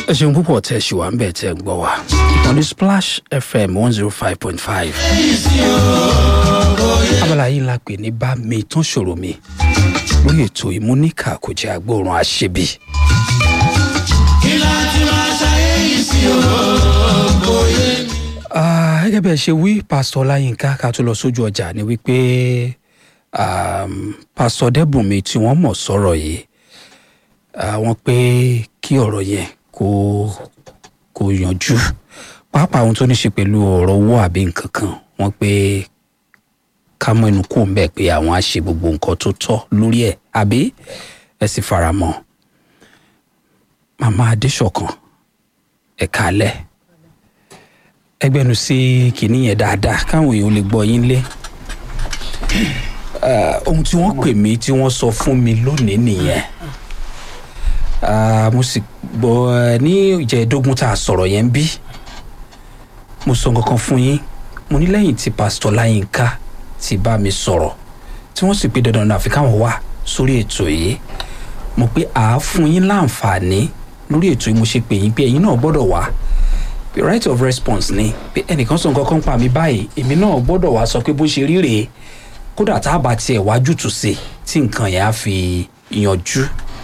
ẹ ṣeun púpọ̀ tẹ́ ẹ ṣì wà ń bẹ̀ tẹ́ ẹ gbọ́ wa ìkànnì splash fm one zero five point five abala yìí la pè ní bá mi tán ṣòro mi lórí ètò ìmúníkà kò jẹ́ agbóòrùn àṣebí. Ah, gẹ́gẹ́ bẹ́ẹ̀ ṣe wí pásítọ̀ láyínká ká tó lọ sójú ọjà ni wípé um, pásítọ̀ dẹ́bùnmi tí wọ́n mọ̀ sọ̀rọ̀ yìí àwọn pé kí ọ̀rọ̀ yẹn kó kó yanjú pàápàá ohun tó ní ṣe pẹ̀lú ọ̀rọ̀ owó àbí nǹkan kan wọ́n pé ká mọ inú kó ń bẹ̀ pé àwọn á ṣe gbogbo nǹkan tó tọ́ lórí ẹ̀ àbí ẹ sì fara mọ́ màmá adéṣọ̀kan ẹ̀ka alẹ́ ẹgbẹ́nu sí kìíní yẹn dáadáa káwọn èèyàn lè gbọ́ yín lé Ah, ohun tí wọ́n pè mí tí wọ́n sọ fún mi lónìí nìyẹn Ah, mo sì gbọ́ ẹ ní ìjẹ́ẹ̀dógún tá a sọ̀rọ̀ yẹn ń bí mo sọ nǹkan kan fún yín mo ní lẹ́yìn tí pásítọ̀ láyínká ti bá mi sọ̀rọ̀ tí wọ́n sì pé dandan náà àfi káwọn wà sórí ètò yìí mo pé àá fún yín láǹfààní lórí ètò yìí mo ṣe pè yín pé ẹ̀yin náà gbọ́dọ̀ wá pé right of response ni pé ẹnìkan sọ nǹkan kan pa mí báyìí èmi náà gbọ́dọ̀ wá sọ pé bó ṣe rí rèé kódà tá a bá tiẹ̀ wájú tù sí tí nǹkan yẹn á fi yanjú.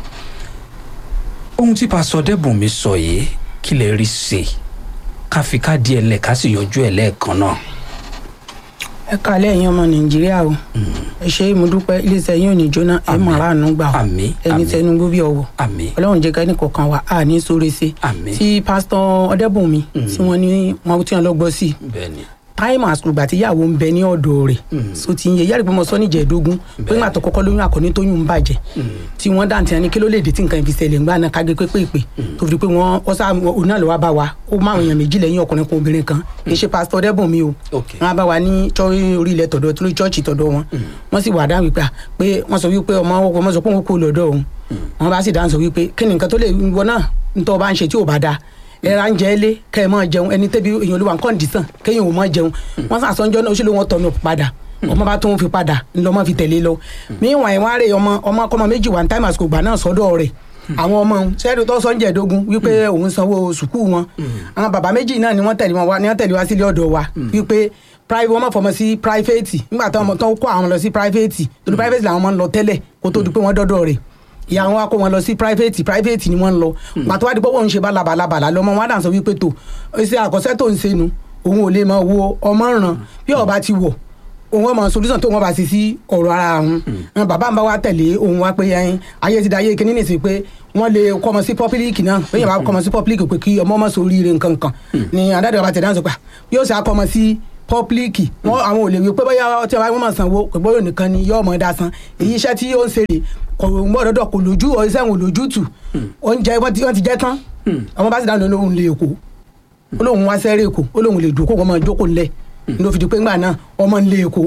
ohun tí pásọ dẹ́bùn mi sọ yìí kí lè rí ṣe ká fi ká díẹ̀ lẹ̀ ká sì yanjú ẹ̀ lẹ́ẹ̀kan náà. ẹ kálẹ̀ ẹ̀yin ọmọ nàìjíríà o ẹ ṣe mo dúpẹ́ iléeṣẹ́ yín ò ní jóná ẹ mọ̀ ráàánú gbà o Àmín, ẹni àmín. tẹnu gbó bí ọwọ́ àmì ọlọ́run jẹ́ ká ẹnì kọ̀ọ̀kan wa a ní sóore ṣe Àmín. tí pásítọ̀ ọdẹ́bùnmi tí wọ́n ní wọn tí wọ́n lọ gbọ́ sí i bẹ́ẹ̀ ni táìmù àsùgbà tí ìyàwó ń bẹ ní ọ̀dọ̀ rẹ̀ so ti ń yẹ yàrá ìgbìmọ̀ sọ níjẹ̀ẹ́dógún pé ńgbà tó kọ́kọ́ lóyún àkọ́ní tóyún ń bàjẹ́ tí wọ́n dáǹtì ẹni kí ló lè dé tí nǹkan ìfi ṣẹlẹ̀ ńgbà náà kágé pépèpè tó fi di pé wọ́n ó sá òun náà ló wá bá wa ó má àwọn èèyàn méjì lẹ́yìn ọkùnrin kan obìnrin kan kì í ṣe pásítọ̀ ọdẹ́bùnmi o Ok. wọ́n á bá wa ní chọ́- orí ilẹ̀ tọ̀dọ̀ tó lórí chọ́ọ̀chì tọ̀dọ̀ wọn wọ́n sì wà dáhùn wípé à, pé wọ́n sọ wípé ọmọ ọmọ sọ pé òun kò lọ́dọ̀ òun wọ́n bá sì dáhùn sọ wípé kí ni nǹkan tó lè wọ náà ntọ́ bá ń ṣe tí ò bá dáa ẹra ń jẹ ẹ lé kẹ́ ẹ mọ́ jẹun ẹni tẹ́bi èèyàn olúwa nǹkan dìísàn kéèyàn ò mọ́ jẹun wọ́n sàṣọ́njọ́ náà ó ṣe ló wọ́n tọ̀nù padà ọmọ bá tún fi padà ńlọmọ fi tẹ̀lé lọ míwọ̀n ẹ̀ wọ́n á rè ọmọ ọmọ kọ́mọ méjì wà ní táìmù àsìkò gbà náà sọ́dọ̀ rẹ̀ àwọn ọmọ sẹ́ẹ̀dù tó sọ́njẹ́ ẹ̀dógún wípé òun sanwó sùkúù wọn àwọn bàbá méjì náà ni wọ́n tẹ̀lé wọn wá ni wọ́n tẹ̀lé wá sílé ọ̀dọ̀ wa wípé private wọn máa fọmọ sí private nígbà tó ọmọ tó ń kó àwọn lọ sí private torí private làwọn máa ń lọ tẹ́lẹ̀ kó tó di pé wọ́n dọ́dọ̀ rẹ̀ ìyá wọn wá kó wọn lọ sí private private ni wọ́n ń lọ pàtó wá di pọ́wọ́ ń ṣe bá labalábàlá lọ́mọ wọn á dàn sọ wípé tó ṣe àkọsẹ́ tó ń ṣe nu òun ò lè máa wo ọmọ ràn bí ọba ti wọ̀ òun ọmọ solution tó wọn bá ṣe sí ọ̀rọ̀ ara òun àwọn bàbá ń bá wa tẹ̀lé òun wá pé ẹyin ayé ti da ayé kíní nìsín pé wọ́n lè kọ́ ọmọ sí public náà bẹ́ẹ̀ bá kọ́ ọmọ sí public pé kí ọmọ ọmọ sórí ire nǹkan kan ni adájọ́ bàbá tẹ̀lé àwọn sọ pé yóò ṣe akọ́ ọmọ sí public wọn àwọn ò lè wí pé bóyá ọtí ọba wọn máa sanwó pé bóyá nìkan ni yóò mọ̀ ẹ́ dá san èyí iṣẹ́ tí ó ń ṣe rè kò gbọ́dọ̀ kò lójú iṣẹ́ wọn ò lójú tù oúnjẹ wọn ti wọn ti jẹ́ tán ọmọ bá sì dáhùn lóhùn lè kó ó lóhùn wá sẹ́rẹ̀ èkó ó lóhùn lè dùn kó wọn máa jókòó lẹ̀ ló fi di pé ńgbà náà ọmọ ń lé èkó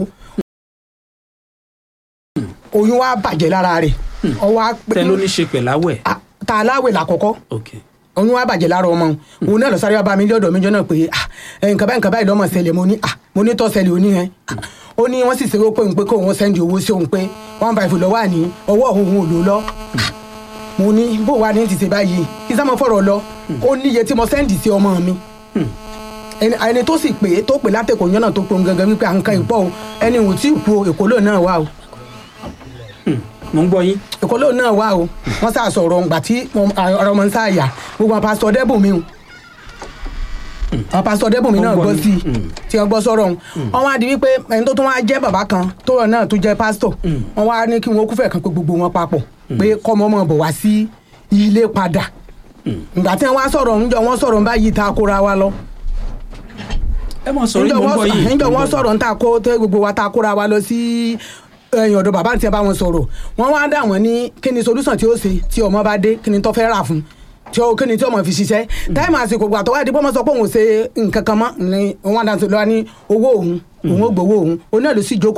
oyún wa bàjẹ́ lára rẹ̀ ọwọ́ á pé tẹ ló ní ṣe pẹ̀láwẹ̀. Ah, ta aláwẹ̀ làkọ́kọ́ ok oyún wa bàjẹ́ lára ọmọ òun òun náà lọ sáré wá bá mi lọ́dọ̀ mi jọ́nà pé ah, ẹ, nǹkan báyìí nǹkan báyìí lọ́mọ ṣẹlẹ̀ mo ní ah, mo ní tọ́ ṣẹlẹ̀ òní yẹn Ah, ó ní wọ́n sì ṣe pé òun pé kó òun sẹ́ndì owó sí òun pé one five lọ́wọ́ àní ọwọ́ òun ò lò lọ Ah, mo ní bó wa ní ti ṣe báyìí kí sáà mo fọ̀rọ̀ lọ ó níye tí mo sẹ́ndì sí ọmọ mi ẹni ẹni tó sì pé tó pè látẹ̀kọ̀ yọ́nà tó pon gangan wípé à ń kan ìpọ́ o ẹni ò tí ì kú o èkó lóun náà wà o mo ń gbọ́ yín. èkó lóun náà wà o wọ́n sá sọ̀rọ̀ ǹgbà tí mo- ọ̀rọ̀ ọmọ ń sáàyà gbogbo àwọn pásítọ̀ dẹ́bùnmi o àwọn pásítọ̀ dẹ́bùnmi náà Wọ́n gbọ́ gbọ́ ni. sí i tí wọ́n gbọ́ sọ̀rọ̀ ọ̀hún wọ́n wá di wípé ẹni tó tún wá jẹ́ bàbá kan tó rọ̀ náà tó jẹ́ pásítọ̀ wọ́n wá ní kí wọ́n kúfẹ̀ kan pé gbogbo wọn papọ̀ pé kọ́mọ ọmọ bọ̀ wá sí ilé padà ìgbà tí wọ́n wá sọ̀rọ̀ ńjọ wọ́n sọ̀rọ̀ ń báyìí ta kóra wa lọ ẹ mọ̀ sọ̀rọ̀ níjọ mo ń gbọ́ yín. wọ́n níjọ wọ́n sọ̀rọ̀ ń ta kó tẹ́ gbogbo wa ta kóra wa lọ sí ẹ̀yìn ọ̀dọ̀ bàbá àti ẹ̀ bá wọn sọ̀rọ̀ wọ́n wá dà wọ́n ní kí ni solution tí ó ṣe tí ọmọ bá dé kí ni tó fẹ́ rà fún tí ó kí ni tí ọmọ fi ṣiṣẹ́ táìmù àsìkò gbà tó wá di bọ́mọ sọ pé òun ò ṣe nǹkan kan mọ́ ni wọ́n á dà sí lọ́wọ́ ní owó òun òun ò gbowó òun òun náà ló sì jókòó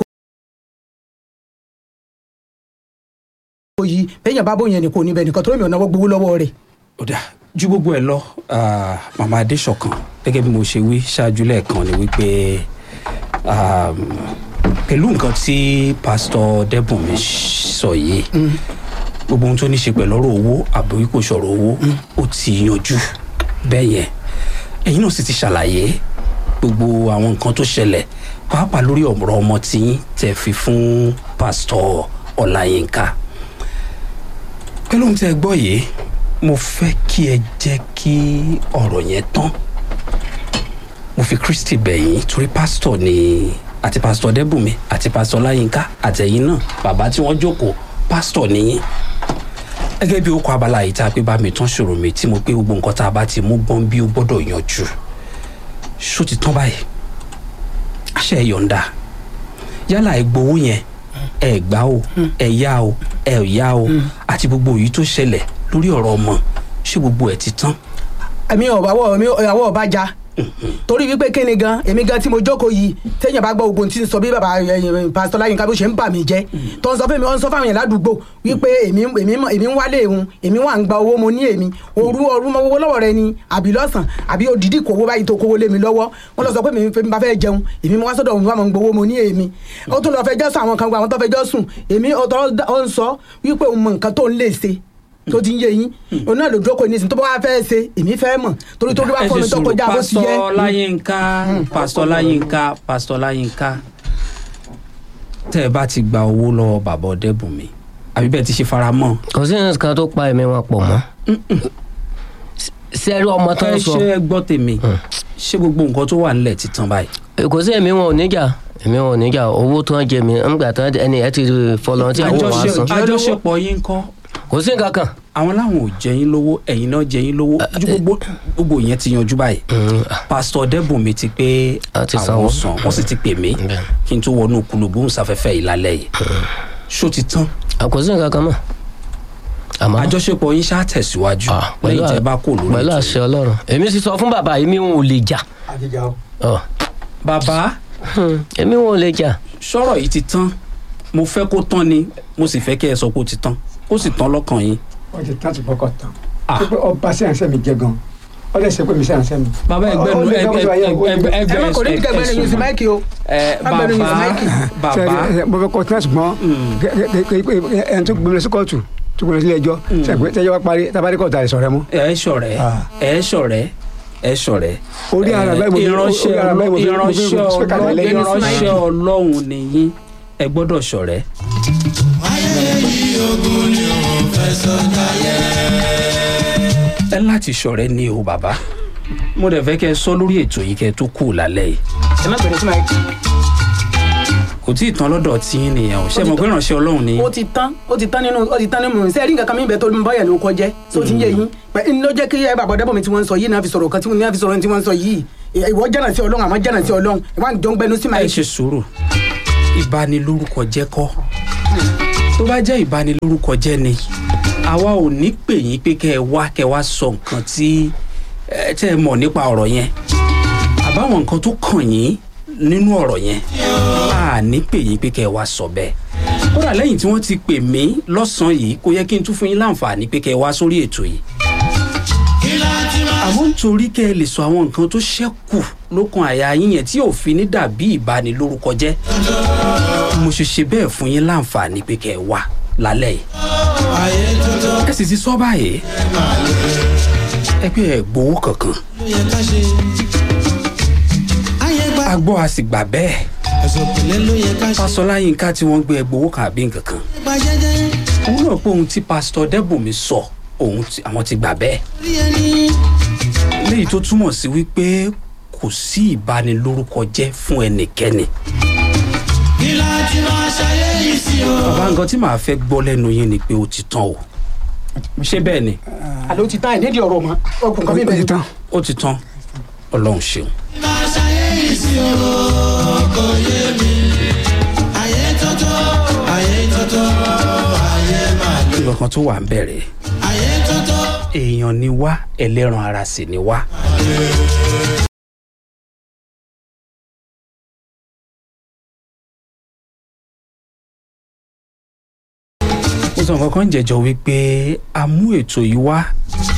yìí bẹ́yàn bá bóyá ẹnì kò níbẹ̀ nìkan tó lómi ọ̀nà gbowó lọ́wọ́ rẹ̀ ó dà ju gbogbo ẹ lọ ah, màmá adéṣọkan gẹ́gẹ́ bí mo ṣe wí ṣáájú lẹ́ẹ̀kan ni wípé um, pẹ̀lú nǹkan tí pásítọ̀ dẹ́bùnmi sọ yìí gbogbo ohun tó ní ṣe pẹ̀lú ọ̀rọ̀ owó àbí kò sọ̀rọ̀ owó ó ti yanjú bẹ́ẹ̀ yẹn ẹ̀yin náà sì ti ṣàlàyé gbogbo àwọn nǹkan tó ṣẹlẹ̀ pàápàá lórí ọ̀rọ̀ ọmọ tí tẹ̀ fi fún pásítọ̀ ọláyínká pẹ̀lú ohun tí ẹ gbọ́ yìí mo fẹ́ kí ẹ jẹ́ kí ọ̀rọ̀ yẹn tán mo fi kristi bẹ̀ yín torí pásítọ̀ ni àti pásítọ̀ dẹ́bùnmi àti pásítọ̀ ọláyínká àtẹ̀yìn náà bàbá tí wọ́n jókòó pásítọ̀ nìyí gẹ́gẹ́ bí ó kọ abala yìí tá a pé bá mi tán ṣòro mi tí mo pé gbogbo nǹkan tá a bá ti mú gbọ́n bí ó gbọ́dọ̀ yanjú ṣó ti tán báyìí àṣẹ yọ̀ǹda yálà ẹ gbowó yẹn ẹ gbà o ẹ yá o ẹ yá o àti gbogbo èyí tó ṣẹlẹ̀ lórí ọ̀rọ̀ ọmọ ṣé gbogbo ẹ̀ ti tán. èmi ò bá wọ èmi ìyàwó ọba já torí wípé kí ni gan èmi gan tí mo jókòó yìí téèyàn bá gbọ́ ogun tí ń sọ bí bàbá ẹ̀yìn pásítọ̀ láyínká bó ṣe ń bà mí jẹ́ tó ń sọ fún mi ó ń sọ fáwọn yẹn ládùúgbò wípé èmi èmi èmi ń wálé òun èmi wà ń gba owó mo ní èmi òru ọrú mọ owó lọ́wọ́ rẹ ni àbí lọ́sàn àbí òdìdí kòwó báyìí tó kówó lé mi lọ́wọ́ wọ́n lọ sọ pé mi bá fẹ́ jẹun èmi wá sọ́dọ̀ òun wà mọ̀ ń gbowó mo ní èmi ó tún lọ fẹjọ́ sùn àwọn kan gba àwọn tó fẹjọ́ sùn èmi ó ń sọ wípé òun mọ nǹkan tó ń lè ṣe tó ti ń yé yín òun náà ló jókòó nísìnyí tó bá wá fẹ́ ṣe èmi fẹ́ mọ̀ torí tó bá fọ́ mi tó kọjá bó ti yẹ. pásítọ̀ láyínká pásítọ̀ láyínká pásítọ̀ láyínká tẹ́ ẹ bá ti gba owó lọ́wọ́ bàbá ọ̀dẹ́bùnmi àbí bẹ́ẹ̀ ti ṣe fara mọ́. kò sí nǹkan tó pa ẹ̀mí wọn pọ̀ mọ́ sẹ́rí ọmọ tó ẹ ń sọ ṣe ẹ gbọ́ tèmi ṣé gbogbo nǹkan tó wà nílẹ̀ ti tán báyìí. kò sí ẹ̀mí wọn ò níjà ẹ̀mí wọn ò níjà owó tó ń jẹ mí ńgbà tán ẹni ẹ ti fọlọ́ tí àwọn wàá san àjọṣepọ̀ yín kọ́ kò sí nǹkan kan. àwọn láwọn ò jẹ yín lówó ẹ̀yin náà jẹ yín lówó ju gbogbo gbogbo yẹn ti yanjú báyìí pásítọ̀ dẹ́bùnmi ti pé A ti àwọn sanwó. san wọ́n sì ti pè mí Bẹ́ẹ̀. kí n tó wọnú kulùgbóhùn sáfẹ́fẹ́ yìí lálẹ́ yìí ṣó ti tán kò sí nǹkan kan mọ́ àmọ́ àjọṣepọ̀ yín ṣáà tẹ̀síwájú Ah, pẹ̀lú lẹ́yìn à- tẹ́ bá kò lórí pẹ̀lú ètò àṣẹ ọlọ́run èmi sì sọ fún bàbá yìí mi wọn ò lè jà Ọ, bàbá hmm, èmi wọn ò lè jà sọ̀rọ̀ yìí ti tán mo fẹ́ kó tán ni mo sì fẹ́ kẹ́ ẹ sọ pé ó ti tán ó sì tán lọ́kàn yín ó ti tán ti fọkàn tán Ah. pé ọba sẹ́yìnsẹ́ mi jẹ gan ó lè ṣe pé mi sẹ́yìnsẹ́ mi. bàbá ẹgbẹ́ Ó nu lè ẹgbẹ́ kọ́ sọ ayé ẹgbẹ́ ẹgbẹ́ ẹ má kò ní ẹgbẹ́ kẹgbẹ́ lẹ́yìn sí máìkì o ẹ Má bẹ̀rù yín sí bàbá máìkì. bàbá Ṣé- ṣé- mo fẹ́ kọ́ tí wọ́n ṣùgbọ́n ẹni tó gbé mi lọ sí kóòtù tó gbé mi lọ sí ilé ẹjọ́ ṣàgbé tẹ́jọ́ bá parí tábàdí kóòtù àìsàn rẹ mú. ẹ ṣọ̀rẹ́ Ah. ẹ ṣọ̀rẹ́ ẹ ṣọ̀rẹ́ Orí ara Eh, báyìí mo fi- ìránṣẹ́ orí ara báyìí mo fi- mo fi- ìránṣẹ́ mo fi ṣe kalẹ̀ Ọlọ́run lẹ́yìn. ìránṣẹ́ Ọlọ́run nìyí ẹ gbọ́dọ̀ ṣọ̀rẹ́. ẹ láti ṣọ̀rẹ́ ní o bàbá mo dẹ̀ fẹ́ kẹ́ ẹ sọ lórí ètò yìí kẹ́ ẹ tó kù lálẹ́ yìí ẹ má bẹ̀rẹ̀ sí máìkì. kò tí ì tán lọ́dọ̀ tí yín nìyẹn o ṣé mo gbé ìránṣẹ́ Ọlọ́run ni ó ti tán ó ti tán nínú ó ti tán nínú sẹ́ẹ̀rí nǹkan kan mi bẹ́ẹ̀ tó ń bọ́yẹ̀ ló kọjẹ́ tó ti ń yé yín pẹ̀ ń ló jẹ́ kí ẹ bàbá dẹ́bọ̀ mi tí wọ́n ń sọ yìí náà fi sọ̀rọ̀ kan tí wọ́n fi sọ̀rọ̀ tí wọ́n ń sọ yìí ìwọ jẹ́nà sí ọlọ́run àmọ́ jẹ́nà sí ọlọ́run ìwà ń jọ ń gbẹnu sí ẹ máa ṣe sùúrù ìbanilórúkọ jẹ́ kọ́ tó bá jẹ́ ìbanilórúkọ jẹ́ ni àwa ò ní pè yín pé kẹ́ ẹ wá kẹ́ ẹ wá sọ nǹkan tí ẹ tẹ́ ẹ mọ̀ nípa ọ̀rọ̀ yẹn àbáwọn nǹkan tó kàn yín nínú ọ̀rọ̀ yẹn a ní pè yín pé kẹ́ ẹ wá sọ bẹ́ẹ̀ kódà lẹ́yìn tí wọ́n ti pè mí lọ́sàn-án yìí kò yẹ kí n tún fún yín láǹfààní pé kẹ́ ẹ wá sórí ètò yìí àmọ́ nítorí kẹ́ ẹ lè sọ àwọn nǹkan tó ṣẹ́kù lókun àyà yín yẹn tí òfin ní dàbí ìbanilórúkọ jẹ́ mo ṣe ṣe bẹ́ẹ̀ fún yín láǹfààní pé kẹ́ ẹ wá lálẹ́ yìí ẹ sì ti sọ báyìí ẹ pé ẹ gbowó kankan a gbọ́ a sì gbà bẹ́ẹ̀ pásọlá yínká tí wọ́n gbé ẹ gbowó kan àbí nǹkan kan òun náà pé ohun tí pásítọ̀ dẹ́bùnmi sọ òun tí àwọn ti gbà bẹ́ẹ̀ léyìí tó túmọ̀ sí wípé kò sí ìbanilórúkọ jẹ́ fún ẹnikẹ́ni. bàbá nǹkan tí màá fẹ́ gbọ́ lẹ́nu yín ni pé ó ti tán o ṣé bẹ́ẹ̀ ni àló ti tán ẹ̀ nídìí ọ̀rọ̀ mọ́ ọkùn kan mi ó ti bẹ̀rẹ̀ tán. ó ti tán ọlọ́run ṣeun. nǹkan kan tó wà ń bẹ̀rẹ̀ èèyàn ni wá ẹlẹ́ran ara sì ni wá. mo sọ nǹkan kan jẹjọ wípé a mú ètò yìí wá